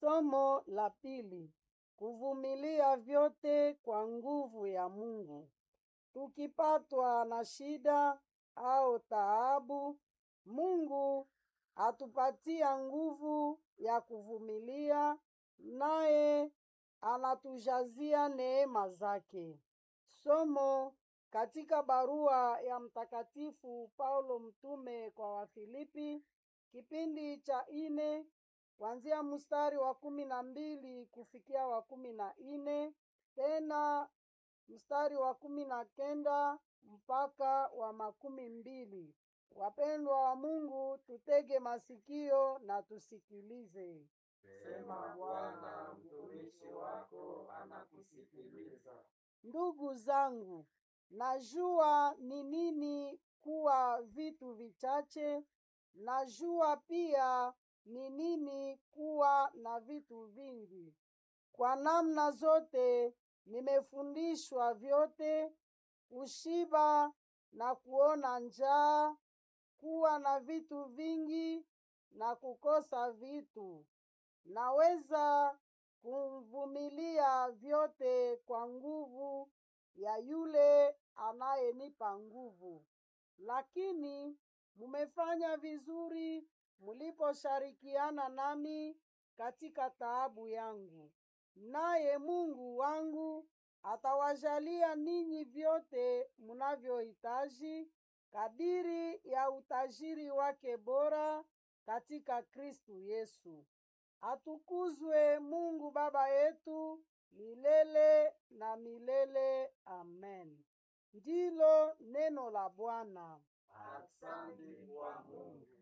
Somo la pili: kuvumilia vyote kwa nguvu ya Mungu. Tukipatwa na shida au taabu, Mungu atupatia nguvu ya kuvumilia, naye anatujazia neema zake. Somo katika barua ya Mtakatifu Paulo mtume kwa Wafilipi, kipindi cha ine kuanzia mstari wa kumi na mbili kufikia wa kumi na ine tena mstari wa kumi na kenda mpaka wa makumi mbili. Wapendwa wa Mungu, tutege masikio na tusikilize. Sema Bwana, mtumishi wako anakusikiliza. Ndugu zangu, najua ni nini kuwa vitu vichache, najua pia ni nini kuwa na vitu vingi. Kwa namna zote nimefundishwa vyote, kushiba na kuona njaa, kuwa na vitu vingi na kukosa vitu. Naweza kuvumilia vyote kwa nguvu ya yule anayenipa nguvu. Lakini mumefanya vizuri muliposhirikiana nami katika taabu yangu. Naye Mungu wangu atawajalia ninyi vyote munavyohitaji kadiri ya utajiri wake bora katika Kristu Yesu. Atukuzwe Mungu Baba yetu milele na milele. Amen. Ndilo neno la Bwana. Asante kwa Mungu.